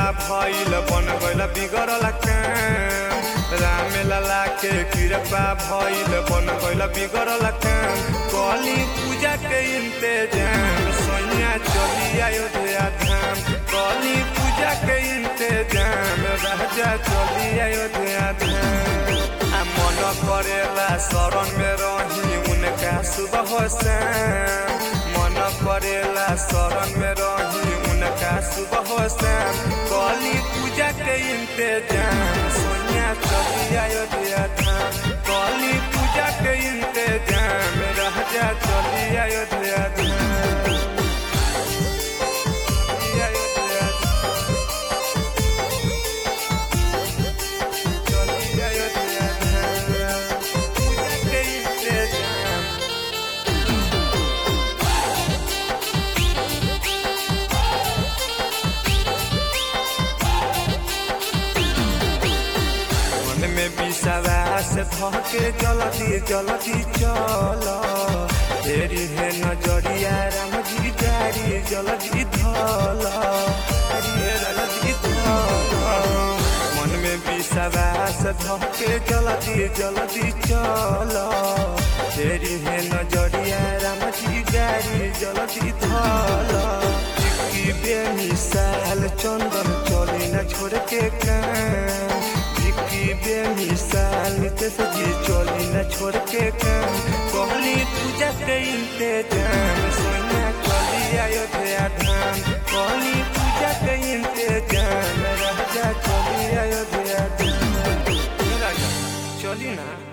भइल बन गइल बिगड़ल काम राम लला के कृपा भइल बन गइल बिगड़ल काम कली पूजा के इंतजाम सैया चली अयोध्या धाम कली पूजा के इंतजाम राजा चली अयोध्या धाम आ मन करेला शरण में रही उनका सुबह शाम मन करेला शरण में रही उनका सुबह शाम कली पूजा के इंतजाम सोनिया चली अयोध्या धाम कली पूजा के इंतजाम राजा चली अयोध्या धाम चली अयोध्या चली अयोध्या धाम पूजा के इंतजाम मन में विश्वास धके जल्दी जल्दी चल तेरी है नजरिया राम जी जारी जल्दी धल हरी है जल्दी धल मन में विश्वास धके जल्दी जल्दी चल तेरी है नजरिया राम जी जारी जल्दी धल की बेमिसाल चंदन चली न छोड़ के काम की बेमिसाल नितेश जी चली न छोड़ के काम कहली पूजा के इंतजाम सोना चली अयोध्या धाम कहली पूजा के इंतजाम राजा चली अयोध्या धाम राजा चली ना